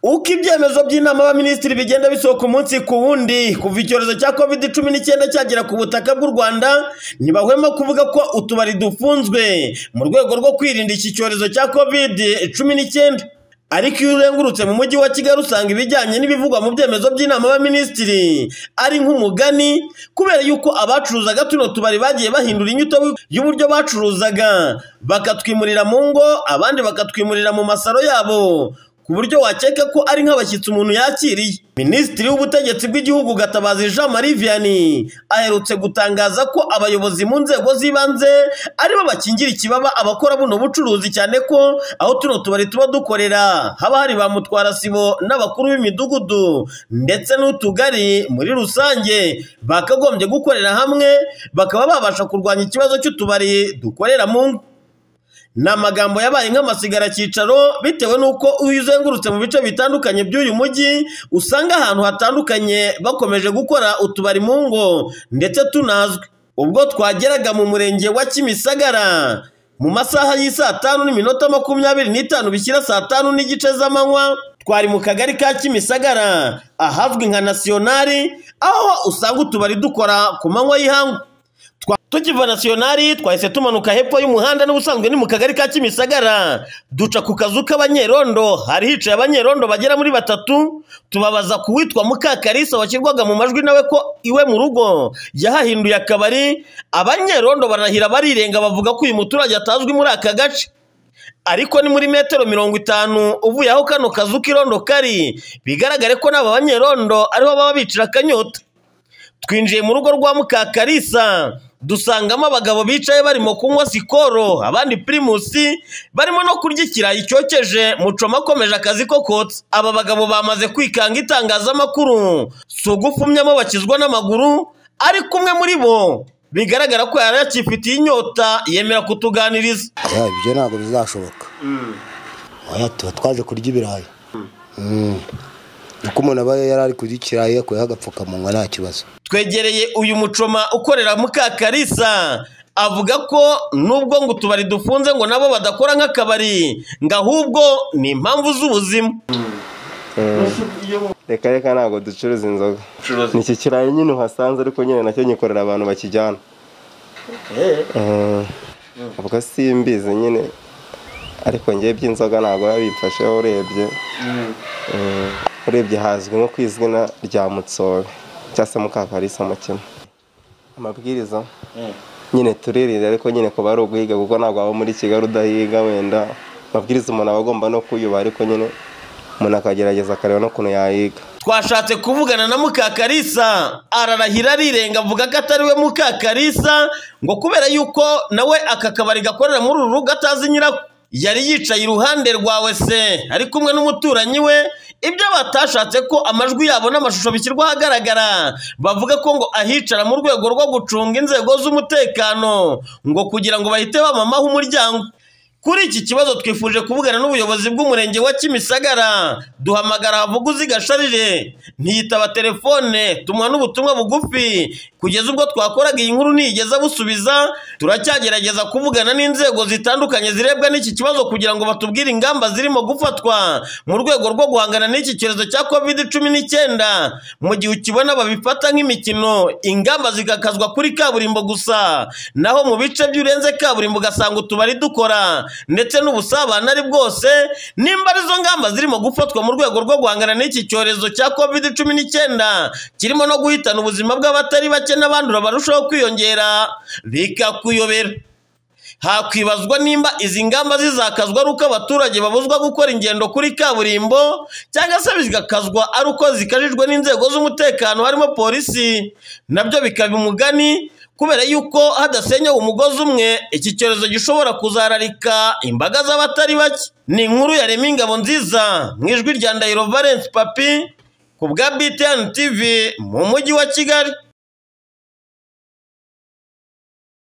uko ibyemezo by'inama y'abaminisitiri bigenda bisohoka umunsi ku wundi kuva icyorezo cya covid cumi n'icyenda cyagera ku butaka bw'u rwanda ntibahwema kuvuga ko utubari dufunzwe mu rwego rwo kwirinda iki cyorezo cya covid cumi n'icyenda ariko iyo urengurutse mu mujyi wa kigali usanga ibijyanye n'ibivugwa mu byemezo by'inama y'abaminisitiri ari nk'umugani kubera yuko abacuruzaga tuno tubari bagiye bahindura inyito y'uburyo bacuruzaga bakatwimurira mu ngo abandi bakatwimurira mu masaro yabo ku buryo wakeka ko ari nk'abashyitsi umuntu yakiriye minisitiri w'ubutegetsi bw'igihugu gatabazi jean marie vianney aherutse gutangaza ko abayobozi mu nzego z'ibanze aribo bakingira ikibaba abakora buno bucuruzi cyane ko aho tuno tubari tuba dukorera haba hari ba mutwarasibo n'abakuru b'imidugudu ndetse n'utugari muri rusange bakagombye gukorera hamwe bakaba babasha kurwanya ikibazo cy'utubari dukorera mu ngo ni amagambo yabaye nk'amasigara cyicaro bitewe n'uko iyo uzengurutse mu bice bitandukanye by'uyu mujyi usanga ahantu hatandukanye bakomeje gukora utubari mu ngo ndetse tunazwi ubwo twageraga mu murenge wa kimisagara mu masaha y'isaa tanu n'iminota makumyabiri n'itanu bishyira saa tanu n'igice z'amanywa twari mu kagari ka kimisagara ahazwi nka nasiyonari aho usanga utubari dukora ku manywa y'ihangu tukiva nasiyonari twahise tumanuka hepfo y'umuhanda n'ubusanzwe ni mu kagari ka kimisagara duca ku kazu k'abanyerondo hari hicaye abanyerondo bagera muri batatu tubabaza ku witwa mukakarisa washyirwaga mu majwi nawe ko iwe mu rugo yahahinduye akabari abanyerondo barahira barirenga bavuga ko uyu muturage atazwi muri aka gace ariko ni muri metero mirongo itanu uvuye aho kano kazu k'irondo kari bigaragare ko n'aba banyerondo ariho baba bicira akanyota twinjiye mu rugo rwa mukakarisa dusangamo abagabo bicaye barimo kunywa sikoro abandi pirimusi barimo no kurya ikirayi cyokeje mucoma akomeje akazi ko kotsa aba bagabo bamaze kwikanga itangazamakuru si ugufumyamo bakizwa n'amaguru ariko umwe muri bo bigaragara ko yari yakifitiye inyota yemera kutuganiriza ibyo ntabwo bizashoboka tuba twaje kurya ibirayi uko umuntu aba yari ari kurya ikirayi yakuyeho agapfukamunwa nta kibazo twegereye uyu mucoma ukorera mukakarisa avuga ko nubwo ngo utubari dufunze ngo nabo badakora nk'akabari ngo ahubwo ni impamvu z'ubuzima reka reka ntabwo ducuruza inzoga ni iki kirayi nyine uhasanze ariko nyine nacyo nyikorera abantu bakijyana ubwo simbizi nyine ariko ngewe by'inzoga ntabwo yabifasheho urebye urebye hazwi nko ku izina rya mutsobe cyangwa se mukakarisa mukino amabwiriza nyine turirinda ariko nyine kuba ari uguhiga kuko ntabwo waba muri kigali udahiga wenda amabwiriza umuntu aba agomba no kuyubaha ariko nyine umuntu akagerageza akareba n'ukuntu yayiga twashatse kuvugana na mukakarisa ararahira arirenga avuga ko atari we mukakarisa ngo kubera yuko nawe aka kabari gakorera muri uru rugo atazi nyirako yari yicaye iruhande rwawe se ari kumwe n'umuturanyi we ibyo batashatse ko amajwi yabo n'amashusho bishyirwa ahagaragara bavuga ko ngo ahicara mu rwego rwo gucunga inzego z'umutekano ngo kugira ngo bahite bamamaho umuryango kuri iki kibazo twifuje kuvugana n'ubuyobozi bw'umurenge wa kimisagara duhamagara havuguzi gasharire ntiyitaba telefone tumuha n'ubutumwa bugufi kugeza ubwo twakoraga iyi nkuru niyigeza busubiza turacyagerageza kuvugana n'inzego zitandukanye zirebwa n'iki kibazo kugira ngo batubwire ingamba zirimo gufatwa mu rwego rwo guhangana n'iki cyorezo cya covid cumi n'icyenda mu gihe ukibona babifata nk'imikino ingamba zigakazwa kuri kaburimbo gusa naho mu bice by'urenze kaburimbo ugasanga utubari dukora ndetse n'ubusabane ari bwose nimba arizo ngamba zirimo gufatwa mu rwego rwo guhangana n'iki cyorezo cya covid cumi n'icyenda kirimo no guhitana ubuzima bw'abatari bake n'abandura barushaho kwiyongera bikakuyobera hakwibazwa nimba izi ngamba zizakazwa ari uko abaturage babuzwa gukora ingendo kuri kaburimbo cyangwa se bigakazwa ari uko zikajijwe n'inzego z'umutekano harimo polisi nabyo bikaba umugani kubera yuko hadasenyewe umugozi umwe iki cyorezo gishobora kuzararika imbaga z'abatari bake ni inkuru yarema ingabo nziza mu ijwi rya ndahiro valence papi ku bwa btn tv mu mujyi wa kigali